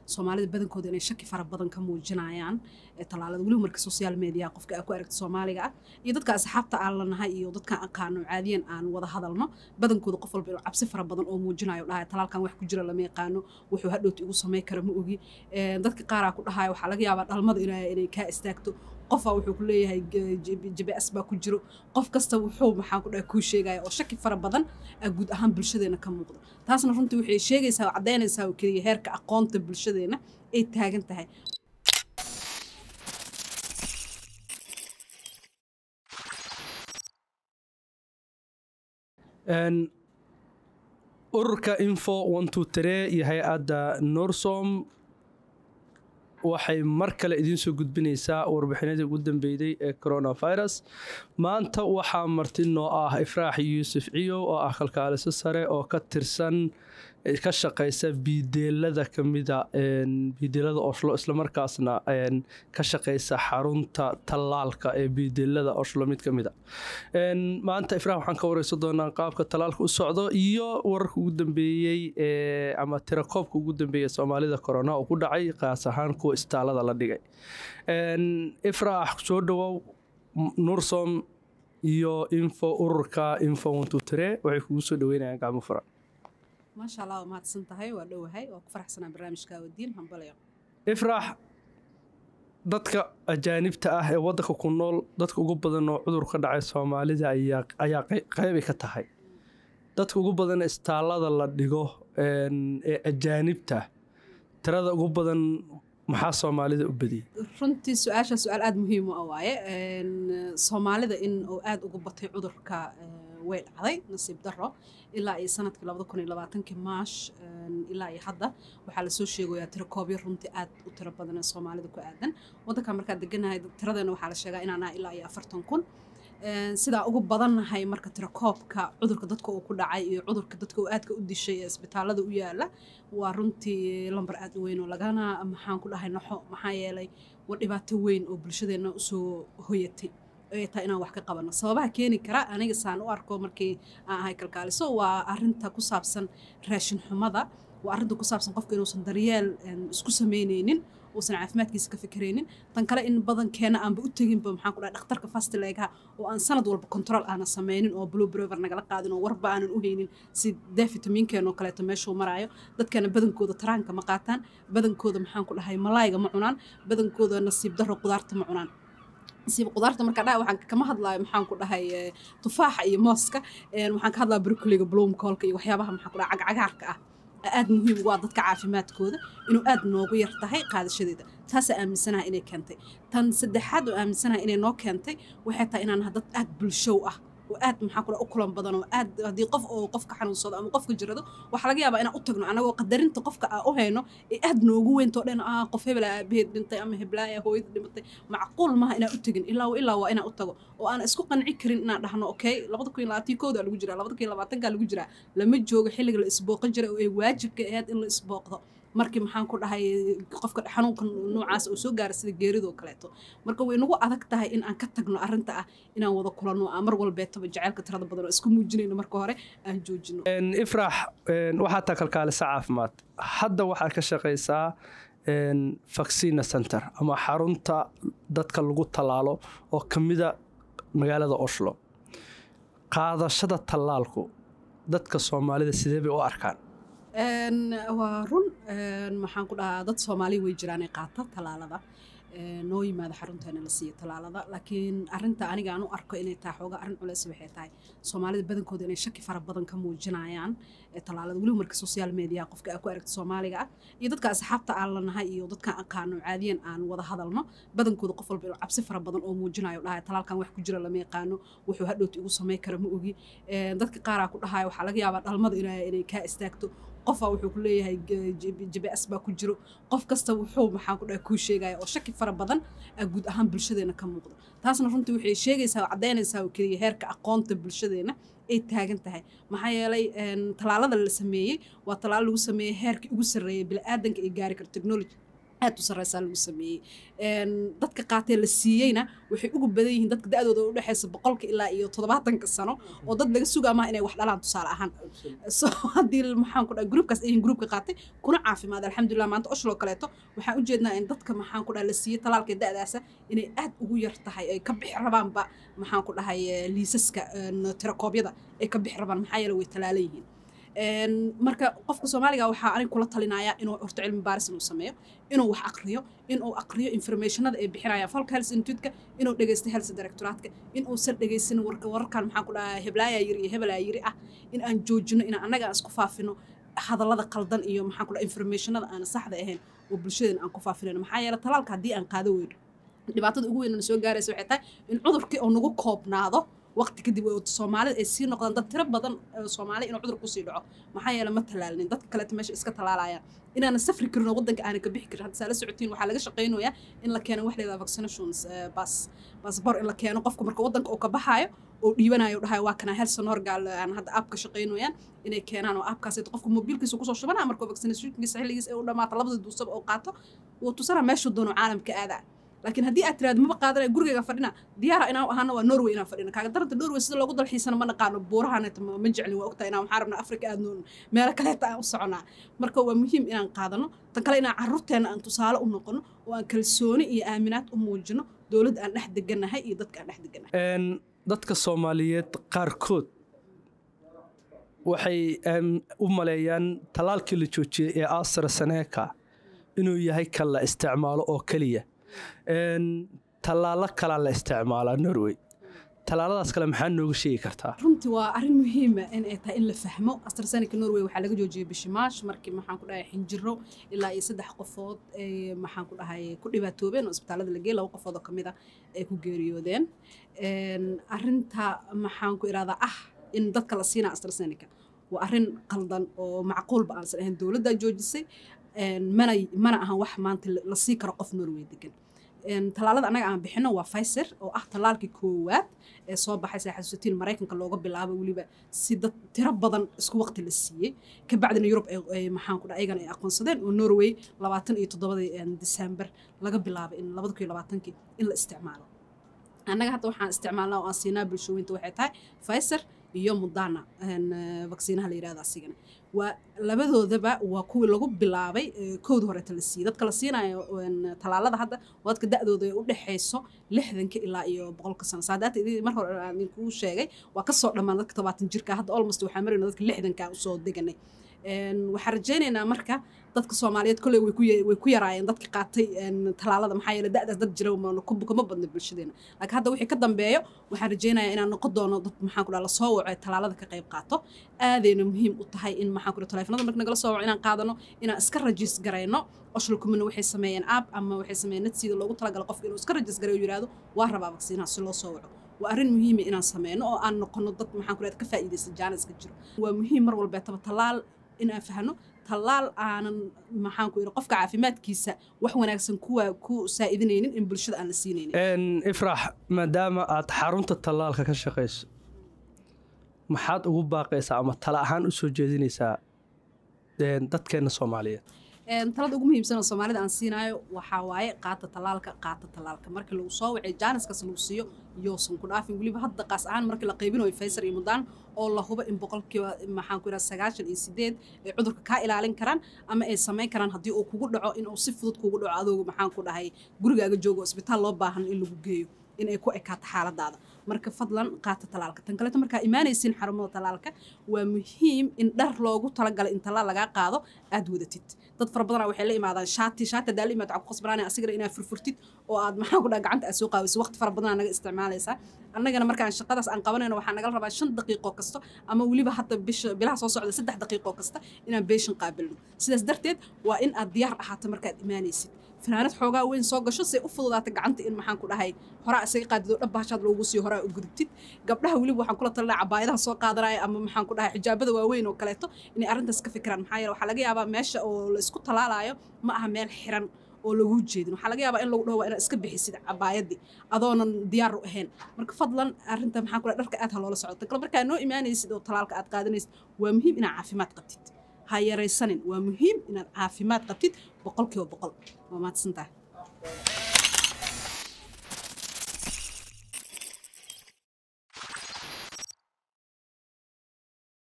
soomaalida badankooda inay shaki fara badan ka muujinayaan tallaalada weliba marka social media qofka aa ku aragta soomaaliga ah iyo dadka asxaabta aan lanahay iyo dadkaan aqaano caadiyan aan wada hadalno badankooda qof walba inuu cabsi fara badan oo muujinayo dhahay talaalkan wax ku jira lama yaqaano wuxuu hadhowta igu samay kara ma ogi dadka qaaraa ku dhahaya waxaa laga yaabaa dhalmada inay kaa istaagto qofaa wuxuu ku leeyahay jbs baa ku jiro qof kasta wuxuu maxaan ku dhahay kuu sheegaya oo shaki fara badan guud ahaan bulshadeena ka muuqda taasna runtii waxay sheegaysaa oo caddaynaysaa oo keliya heerka aqoonta bulshadeena ay taagan tahay ururka info iyo hay-adda norsom waxay mar kale idiin soo gudbinaysaa warbixinadii ugu dambeeyey ee coronavirus maanta waxaa marti noo ah ifraax yuusuf ciyow oo ah kalkaaliso sare oo ka tirsan ka shaqaysa biideelada kamida biideelada oslo islamarkaasna ka shaqaysa xarunta tallaalka ee biideelada oslo mid kamida maanta ifraax waxaan ka wareysan doonaa qaabka tallaalka u socdo iyo wararka ugu dambeeyey ama tirakoobka ugu dambeeyey soomaalida corona oo ku dhacay qaas ahaan kuwa istaalada la dhigay ifraax soo dhawow nursom iyo info ururka info waxay kugu soo dhaweynayaan gacmo furan maasha allah waa mahadsan tahay waa dhowahay waa ku faraxsanaa barnaamijka wadiin hambalayo ifraax dadka ajaanibta ah ee waddanka ku nool dadka ugu badan oo cudur ka dhacay soomaalida ayaa qeybay ka tahay dadka ugu badan istaallada la dhigo ee ajaanibta tirada ugu badan maxaa soomaalida u badiyey runtii su-aasha su-aal aada muhiim u ah waaye soomaalida in uu aada ugu batay cudurka way dhacday nasiib daro ilaa iyo sanadkii labada kun iyo labaatankii maash ilaa iyo hadda waxaa lasoo sheegayaa tirakoobyo runtii aad u tiro badan ee soomaalida ku aadan waddankan markaa deganahay tiradeena waxaa la sheegaa inaan ah ilaa iyo afartan kun sidaa ugu badannahay marka tirakoobka cudurka dadka uu ku dhacay iyo cudurka dadka uu aadka u dishay ee isbitaalada u yaala waa runtii lambar aad u weyn oo lagana maxaan ku dhahay naxo maxaa yeelay waa dhibaato weyn oo bulshadeenna usoo hoyatay ay tahay inaan wax ka qabano sababaha keeni kara aniga saan u arko markii aan ahay kalkaaliso waa arinta ku saabsan raashin xumada waa arrinta ku saabsan qofka inuusan daryeel isku samaynaynin uusan caafimaadkiisa ka fikiraynin tan kale in badankeena aanba u teginba maxaan ku dhahay dhakhtarka fastileegaha oo aan sanad walba control aanan samaynin oo blue brover nagala qaadin oo warba aanan u haynin si dee fitamiinkeen oo kaleeto meeshuu maraayo dadkana badankooda taraanka ma qaataan badankooda maxaan ku dhahay malaayga ma cunaan badankooda nasiib daro qudaarta ma cunaan nasiib qudaarta markaa dhaha waxaan kama hadlaayo maxaan ku dhahay tufaaxa iyo mooska waxaan ka hadlaya brokoliga bloomkoolka iyo waxyaabaha maxaan ku dhahay cagcagaarka ah aad muhiim ugu ah dadka caafimaadkooda inuu aad noogu yar tahay qaadashadeeda taasaa aaminsanaha inay keentay tan saddexaad oo aaminsanaha inay noo keentay waxay tahay inaan dad aad bulshow ah oo aad maxaa kula u kulan badan oo aad haddii qof oo qofka xanuunsado ama qofka jirado waxaa laga yaabaa inaan u tagno anagoo qadarinta qofka aa u hayno ee aad noogu weyntoo dhan ah qof hebel aabaheed dhintay ama heblaaya hooyada dhimatay macquul maaha inaan u tegin ilaa ilaa waa inaan u tago oo aan isku qanci karin inaan dhahno okay labada kun iyo labaatan kooda lagu jiraa labada kun iyo labaatankaa lagu jiraa lama joogo xilliga la isbooqan jiray oo ay waajibka ahayd in la isbooqdo markii maxaan ku dhahay qofka xanuunka noocaas oo soo gaara sida geeridoo kaleeto marka way nagu adag tahay in aan ka tagno arrinta ah inaan wada kulanno aan mar walbeetaba jaceylka tirada badan oo isku muujinayno marka hore aan joojino ifraax waxaa taa kalkaalisa caafimaad hadda waxaad ka shaqaysaa vaccina center ama xarunta dadka lagu tallaalo oo ka mida magaalada oslo qaadashada tallaalku dadka soomaalida sidee bay u arkaan waa run maxaan ku dhahaa dad soomaaliya way jiraan ee qaata tallaalada noo yimaada xarunteena la siiyo tallaalada laakiin arinta aniga aan u arko inay tahay xooga arrin culeys waxay tahay soomaalida badankooda inay shaki fara badan ka muujinayaan tallaalada weliba marka social media qofka aa ku aragta soomaaliga ah iyo dadka asxaabta aan lanahay iyo dadkaan aqaano caadiyan aan wada hadalno badankooda qof walba inuu cabsi fara badan oo muujinayo dhahay talaalkan wax ku jira lama yaqaano wuxuu hadhowta igu samay kara ma ogi dadka qaaraa ku dhahaya waxaa laga yaabaa dhalmada inay kaa istaagto qofaa wuxuu ku leeyahay jbs baa ku jiro qof kasta wuxuu maxaan ku dhahay kuu sheegaya oo shaki fara badan guud ahaan bulshadeena ka muuqda taasna runtii waxay sheegaysaa oo caddaynaysaa oo keliya heerka aqoonta bulshadeena ay taagan tahay maxaa yeelay tallaalada la sameeyey waa tallaalo lagu sameeyey heerkii ugu sarreeyay bini'aadanka ay gaari karo technology aad u sarreysaa lagu sameeyey dadka qaatee la siiyeyna waxay ugu badan yihiin dadka da-dooda u dhexeysa boqolka ilaa iyo toddobaatanka sano oo dad laga sugaa maaha inay wax dhalaan tusaale ahaan so haddii maxaan ku dhaha gruupkaas ay yihiin gruupka qaatay kuna caafimaad alxamdulilah maanta oshloo kaleeto waxaan u jeednaa in dadka maxaan ku dhaha la siiyey talaalka da-daasa inay aad ugu yar tahay ay ka bixi rabaanba maxaan ku dhahay liisaska tirakoobyada ay ka bixi rabaan maxaa yeele way talaalan yihiin marka qofka soomaaliga waxaa anig kula talinayaa inuu horta cilmi baaris inuu sameeyo inuu wax aqriyo inuu aqriyo informationada ay bixinayaan falka health institute-ka inuu dhegeysto health directoratka inuusan dhegeysan warka wararkan maxaan ku dhahaa heblaaya yiri iyo hebelaa yiri ah in aan joojino in annaga aan isku faafino hadallada qaldan iyo maxaan ku dhaha informationada aan saxda ahayn oo bulshadeena aan ku faafinayno maxaa yeele talaalka haddii aan qaado weyno dhibaatada ugu weyn soo gaaraysa waxay tahay in cudurkii oo nagu koobnaado waqti kadib soomaalida ay sii noqdaan dad tiro badan soomaali inuu cudur kusii dhaco maxaa yeele ma talaalnin dadka kaleeta meesha iska talaalayaan inaana safri karin oo waddanka aana ka bixi karin hadda saa la socotiin waxaa laga shaqaynayaa in la keeno wax leedaha vaccinations bas basbor in la keeno qofka marka waddanka uu ka baxaayo oo dhiibanayo dhahayo waa kana helson horgaal aan hadda aabka shaqaynayaan inay keenaan oo aabkaas qofka mobiilkiisa kusoo shubanaya marka vaccinationkiisa xilligiisa ee u dhamaato labada duusaba oo qaato wuu tusana meeshuu doono caalamka aadaa laakiin haddii aad tiraado maba qaadanaya gurigayga fadhina diyaara inaan ahaana waa norway inaan fadhina kaaga daranta norway sida loogu dalxiisana ma naqaano buurahaaneta ma jeclin waa ogtahay inaan waxaan rabnaa afrika aad noon meelo kaleeta aan u soconaa marka waa muhiim inaan qaadano tan kale inaan carruurteenna aan tusaale u noqono oo aan kalsooni iyo aaminaad u muujino dowladda aan dhex deganahay iyo dadka aan dhex deganahay dadka soomaaliyeed qaarkood waxay u maleeyaan tallaalkii la joojiyey ee astraseneca inuu yahay kan la isticmaalo oo keliya tallaalo kalaa la isticmaalaa norway tallaaladaas kale maxaa nooga sheegi kartaa runtii waa arrin muhiima in ay tahay in la fahmo astrasenica norway waxaa laga joojiyey bishii maash markii maxaan ku dhahay xinjiro ilaa iyo saddex qofood ay maxaan ku dhahay ku dhibaatoobeen oo isbitaalada la geeyey laba qofood oo kamid ah ay ku geeriyoodeen arrinta maxaan ku irahdaa ah in dadka la siinaa astrasenica waa arrin qaldan oo macquulba aansan ahayn dowladdaa joojisay mana mana ahan wax maanta la sii karo qof norway degan tallaalada annaga aan bixino waa Pfizer oo ah tallaalkii koowaad ee soo baxay sida xasuusatiin Mareykanka looga bilaabo weliba si dad tiro badan isku waqti la siiyey ka bacdina Yurub ay maxaan ku dhahay ayagana ay aqoonsadeen oo Norway 27 December laga bilaabo in 2020 in la isticmaalo annaga hadda waxaan isticmaalnaa oo aan siinaa bulshooyinta waxay tahay Pfizer iyo Moderna vaksiinaha la yiraahdo asigana waa labadoodaba waa kuwii lagu bilaabay kowda horeeta la siiyey dadka la siinayo tallaalada hadda waa dadka da-dooda ay u dhexayso lixdanka ilaa iyo boqolka sano saadaata mar hore aan idinkuu sheegay waa kasoo dhammaan dadka tobaatan jirka hadda almost waxaa marayna dadka lixdanka usoo deganay waxaan rajaynaynaa marka dadka soomaaliyeed kolley way ku yaraayeen dadka qaatay tallaalada maxaa yeele da'daas dad jira kama badna bulshadeena laakiin hadda wixii ka dambeeyo waxaan rajaynayaa inaan noqon doono dad maxaan ku dhaha lasoo waco ee tallaalada ka qayb qaato aadayna muhiim u tahay in maxaan ku dhaha taleefanada marka nagala soo waco inaan qaadano inaan iska rajis garayno oshalkumina waxay sameeyeen app ama waxay sameeyeen nadsiida loogu talagalo qofka inuu iska rajis gareyo yidhaahdo waa rabaa vaksiinaha si loo soo waco waa arrin muhiima inaan sameyno oo aan noqono dad maxaan ku dhaha ka faa'iidaysta jaaniska jiro waa muhiim mar walbeetaba tallaal in aan fahno tallaal aanan maxaan ku yidhi qofka caafimaadkiisa wax wanaagsan kuwa ku saa'idinaynin in bulshada aan la siinaynin ifrax maadaama aad xarunta tallaalka ka shaqayso maxaad ugu baaqaysaa ama tala ahaan u soo jeedinaysaa dadkeenna soomaaliyeed talada ugu muhiimsan oo soomaalida aan siinaayo waxaa waaye qaata tallaalka qaata tallaalka markii lagu soo wacay jaaniskaas lagu siiyo yoosan ku dhaafin weliba hadda qaas ahaan markii la qaybinayo Pfizer iyo Moderna oo la hubo in boqolkiiba maxaan ku yiraahdaa sagaashan iyo sideed ay cudurka ka ilaalin karaan ama ay samayn karaan haddii uu kugu dhaco in uu si fudud kugu dhaco adoogu maxaan ku dhahay gurigaaga joogo isbitaal loo baahan in lagu geeyo in ay ku ekaato xaaladaada marka fadlan qaata talaalka tan kaleeto markaa imaanaysiin xarumada talaalka waa muhiim in dhar loogu talagalay in talaal lagaa qaado aad wadatid dad fara badanaa waxay la imaadaan shaati shaati hadaa la imaad waxaa ku qasbanaanaya asigana inaad furfurtid oo aad maxaa ku dhaha gacanta aad soo qaawiso waqti fara badanaa naga isticmaalaysaa annagana markaan shaqadaas aan qabanayno waxaa nagala rabaa shan daqiiqo kasta ama weliba hadda bisha bilaha soo socda saddex daqiiqo kasta inaan beeshan qaabilno sidaas darteed waa in aad diyaar ahaato markaad imaanaysid fanaanad xoogaa weyn soo gasho say u fududaata gacanta in maxaan ku dhahay horaa isaga qaadido dhab bahashaad loogu sii horaa u gudubtid gabdhaha weliba waxaan kula talinaa cabaayadaha soo qaadanaya ama maxaan ku dhahay xijaabada waaweyn oo kaleeto inay arrintaas ka fikiraan maxaa yeele waxaa laga yaabaa meesha oo la isku talaalayo ma aha meel xiran oo lagu jeedin waxaa laga yaabaa in lagu dhaho waa inaad iska bixisid cabaayadii adoonan diyaar u ahayn marka fadlan arrinta maxaan ku dhahay dharka aad ha loola socota kale markaa noo imaanaysid oo talaalka aad qaadanaysid waa muhiim inaad caafimaad qabtid ha yaraysanin waa muhiim inaad caafimaad qabtid boqolkiiba boqol waa mahadsantahay